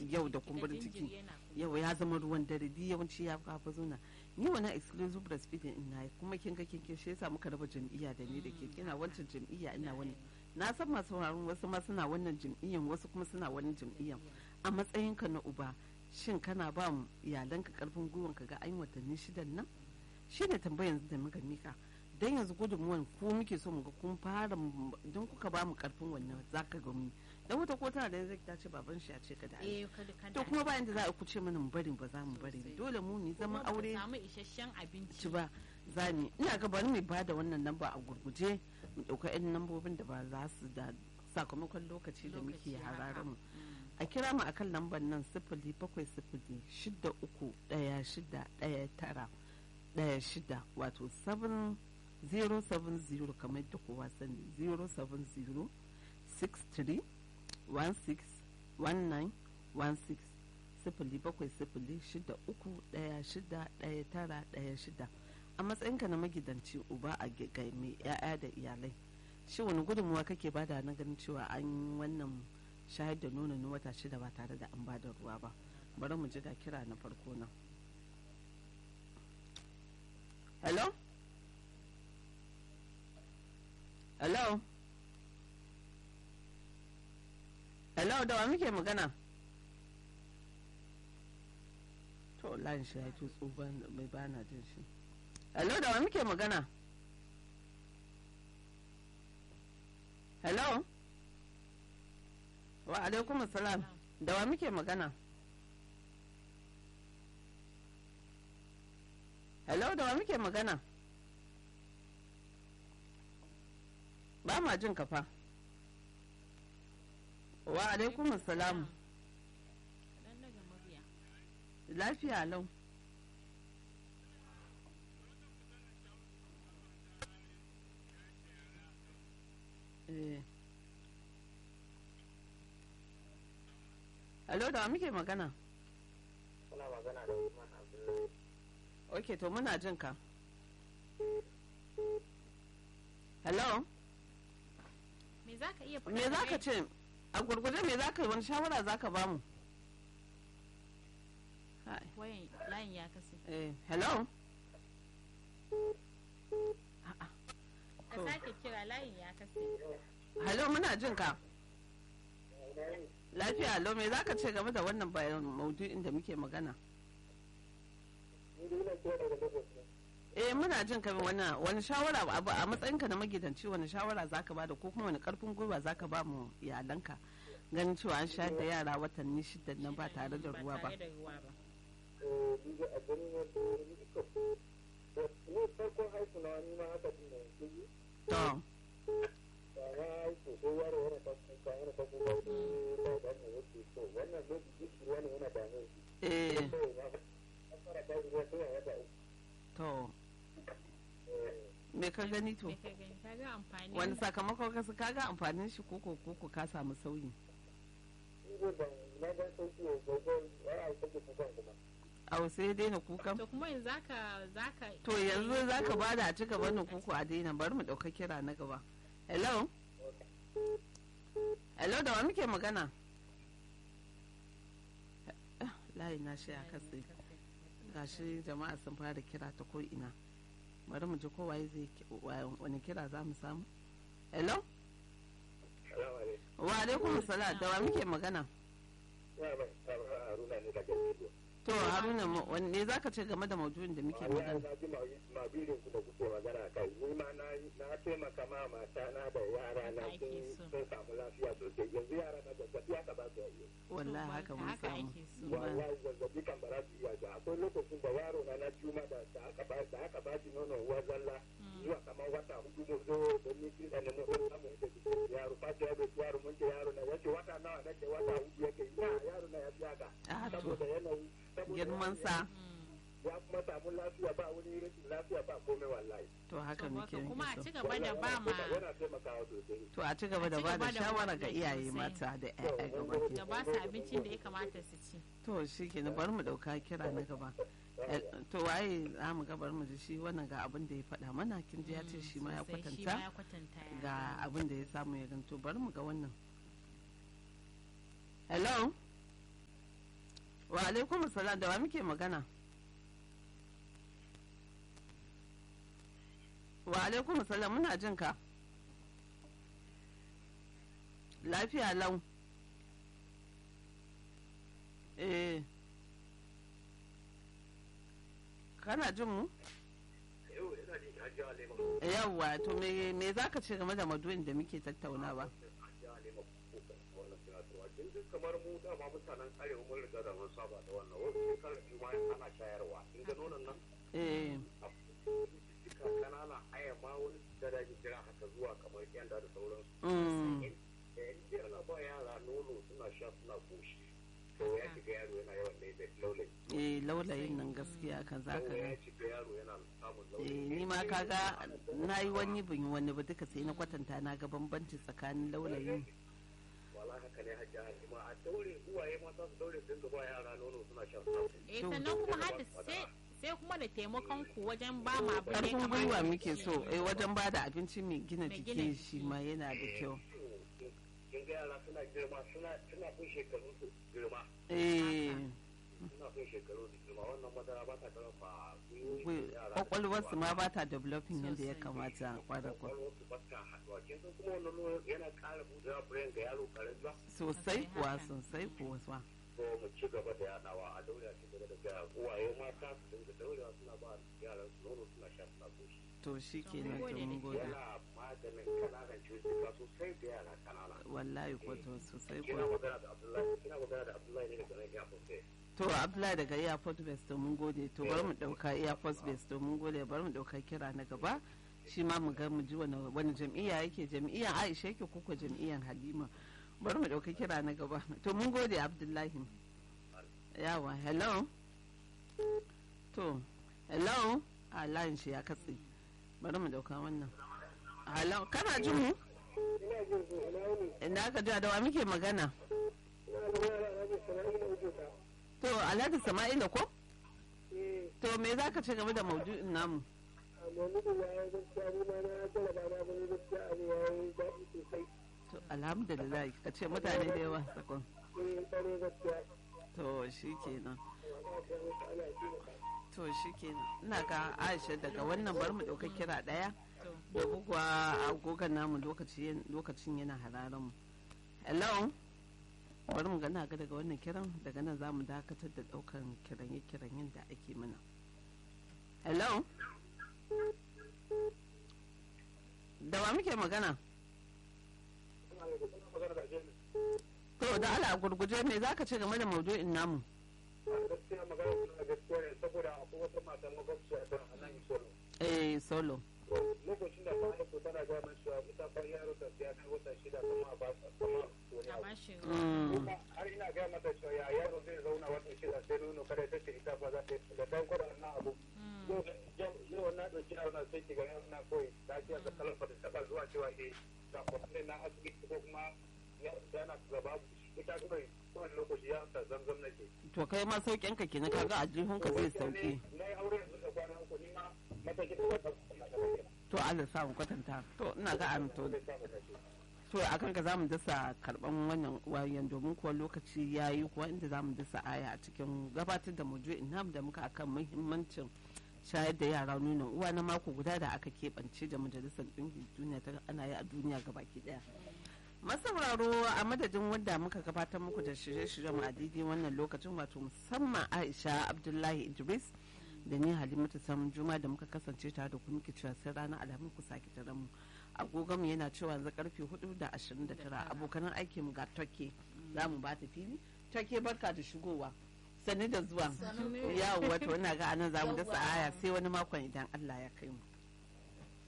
yau da kumburin ciki yau ya zama ruwan dare di yawanci ya kafa zuna ni wannan exclusive breastfeeding in na kuma kin ga kin shi yasa muka raba jam'iyya da ni da ke kina wancan jam'iyya ina wani na san masu sauraron wasu ma suna wannan jam'iyyan wasu kuma suna wani jam'iyyan a matsayinka na uba shin kana ba mu iyalanka karfin gwiwan ka ga an watanni shidan nan shine tambayar da muka mika dan yanzu gudunmuwan ko muke so mu ga kun fara don kuka ba mu karfin wannan zaka ga mu dan wata ko tana da yanzu ta ce baban shi ya ce kada ai to kuma bayan da za a ku ce mana mu bari ba za mu bari dole mu ni zaman aure samu isasshen abinci ci ba za ni ina ga bari mu bada wannan namba a gurguje mu dauka yan nambobin da ba za su da sakamakon lokaci da muke hararar mu a kira mu akan lambar nan sifili bakwai sifili shida uku daya shida daya tara daya shida wato 070 kamar da kowa sani 070 63 161916 sifili bakwai sifili shida uku daya shida daya tara daya shida a matsayinka na magidanci uba a mai ya'ya da iyalai shi wani gudunmuwa kake bada na ganin cewa an wannan shayar da nono na wata shida ba tare da an bada ruwa ba bari mu ji ga kira na farko nan hello hello hello da wa muke magana to layin shi ya tutsu mai bana jin shi hello da wa muke magana hello wa alaikum salam da wa muke magana hello da wa muke magana ba ma jin kafa wa alaikum salam lafiya lau eh Alo da wa muke magana? Kuna magana da Usman Abdullahi. Ok, to muna jin ka. Hello? Me za ka iya Me za ka ce? A gurgurde me za ka wani shawara za ka bamu? Wayan layin ya kase. Eh, hello? Ka sake kira layin ya kase. Hello, muna jin ka. lafiya lau me za ka ce game da wannan bayan maudu'in da muke magana eh muna jin ka wani wani shawara abu a matsayinka na magidanci wani shawara zaka bada ko kuma wani karfin gwiwa zaka ba mu iyalanka ganin cewa an shayar da yara watanni shida nan ba tare da ruwa ba to to me ka gani to wani sakamakon kasu ka ga amfanin shi koko koko ka samu sauyi au sai daina kukan to kuma yanzu zaka zaka to yanzu zaka bada a cika bani koko a daina bari mu dauka kira na gaba hello hello da wa muke magana layi na shi a katse gashi jama'a sun fara kira ta ko ina bari mu ji kowa zai wani kira za mu samu hello wa alaikum salam da wa muke magana to haruna wanne za ka ce game da maudu'in da muke magana na ji mabirin ku da kuke magana kai ni ma na taimaka ma mata na da yara na sun samu lafiya sosai yanzu yara na zazzabi haka ba su yi wallahi haka mun samu wallahi zazzabi kan ba za su iya ba akwai lokacin da yaro na na juma da aka ba da aka ba shi nono uwa zalla zuwa kamar wata hudu mu zo da ni kin da mu zo samu da yaro fa da yaro yaro mun ce yaro na yace wata nawa nake wata hudu yake ina yaro na ya fi haka saboda yanayi girman sa ya kuma samu lafiya ba wani rashin lafiya ba komai wallahi to haka muke kuma a ci gaba da ba ma yana taimakawa sosai to a ci gaba da ba da shawara ga iyaye mata da ƴaƴa gaba da ba su abincin da ya kamata su ci to shi ke bari mu dauka kira na gaba to waye za mu ga bari mu ji shi wannan ga abin da ya faɗa mana kin ji ya ce shi ma ya kwatanta ga abin da ya samu ya ganto bari mu ga wannan hello wa alaikum salam da wa muke magana wa alaikum salam muna jin ka lafiya lau eh kana jin mu yau ina jin hajji alema yawwa to me me zaka ce game da maduin da muke tattaunawa hajji alema ko wannan tunatarwa kin ji kamar mu dama mutanen arewa mun riga da mun saba da wannan wasu shekarar biyu ma ana shayarwa kin ga nonon nan eh cika kanana aya ma wani da da kira haka zuwa kamar yanda da sauransu mm, in ana ba yara nono suna sha suna koshi to ya shiga yaro yana yawan ne da laulayi eh laulayin nan gaskiya kan zaka to ga ya shiga yaro yana samun eh laulayi ni ma kaga na yi wani bin yi wani ba duka sai na kwatanta na ga bambanci tsakanin laulayin wala haka ne hajji halima a daure uwaye mata su daure su dinga ba yara nono suna shan suna eh sannan kuma har da sai sai kuma da taimakon ku wajen ba mu abin da ya karfin kamata gwiwa su muke ci. so eh wajen ba da abinci mai gina Mai gina jiki jiki. shi ma yana da kyau kin ga yara suna girma suna suna fin shekaru su girma eh suna fin shekaru su girma wannan madara ba ta karfa gwi- gwiwoyin yara kwakwalwarsu ma ba ta developing yadda ya kamata kwarar kwa kwakwalwarsu ba ta haɗuwa kin san kuma wannan nono yana ƙara buɗewa brain ga yaro ƙarami ba sosai kuwa haka. sosai kuwa sa so mu ci gaba da yaɗawa a daure a ci gaba da gaya uwaye mata su dinga daurewa suna ba yaran su nono suna sha suna koshi to shi To, ke mun nan gode to da mun ke. gode yana maganin kananan cututtuka sosai da yara kanana wallahi ko to sosai kina kuwa magana da abdullahi kina magana da abdullahi ne daga nan ya sosai to abdullahi daga airport base to mun gode to bari mu dauka airport base to mun gode bari mu dauka kira na gaba shi ma mu ga mu ji wani wani jam'iyya yake jam'iyyar aisha yake kuka jam'iyyar halima bari mu dauka kira na gaba to mun gode abdullahi yawa hello to hello a layin shi ya katse bari mu dauka wannan hello kana jin mu ina jin ku ina wuni inda aka ji da wa muke magana ina da yara na bisa na ina wuce ta to alhaji sama'ila ko eh to me za ka ce game da maudu'in namu amma mutum ya yi gaskiya ni ma na jaraba na gani gaskiya abu ya yi daɗi sosai to alhamdulillah ka ce mutane da yawa sakon eh tsaro gaskiya to shi kenan ana ta musu ana shi da to shi kenan ina ga aisha daga wannan bari mu ɗauka kira ɗaya To, da bugwa agogon namu lokaci- lokacin yana hararen mu hello bari mu gana ga daga wannan kiran daga nan za mu dakatar da ɗaukan kiranye kiranyen da ake mana hello da wa muke magana magana da ajiyar to da ala gurguje me za ka ce game da maudu'in namu gaskiya magana suna gaskiya ne saboda akwai wata mata makwabciya ta a nan isolo eh solo lokacin da ta haifu tana gaya min cewa ita fa yaro ta ya kai wata shida kuma a ba ta kuma wani a abu bashi Mm. kuma har ina gaya mata cewa ya yaro zai zauna wata shida sai nono kada ta ce ita ba za ta yi da dan kwada wannan abu yau yau- yau na ɗauki yaro na sai ki ga yaro na koyi lafiya da kalar ba ta taɓa zuwa cewa eh ga kwanan na asibiti ko kuma ya yana gaba ita kuma kowane lokaci ya ta zamzam nake to kai ma sauƙin ka kenan kaga aljihunka zai sauke na yi aure yanzu da kwana uku ni ma matakin da wata kuma da kake to Allah sa mu kwatanta to ina ga an to zai samu kashi to akan ka zamu dasa karban wannan wayan domin kuwa lokaci yayi kuwa inda zamu dasa aya a cikin gabatar da maudu'in nam da muka akan muhimmancin shayar da yara nonon uwa na mako guda da aka keɓance da majalisar ɗinkin duniya ta ana yi a duniya gabaki ɗaya masauraro a madadin wanda muka gabatar muku da shirye-shiryen mu a daidai wannan lokacin wato musamman aisha abdullahi idris da ni halimatu samun juma da muka kasance tare da ku muke cewa sai ranar alhamis ku sake tare mu agogonmu yana cewa yanzu karfe 4 da 29 abokanan aikin mu ga toke za mu ba ta fili toke barka da shigowa sani da zuwa yawo wato ina ga anan za mu dasa aya sai wani makon idan allah ya kai mu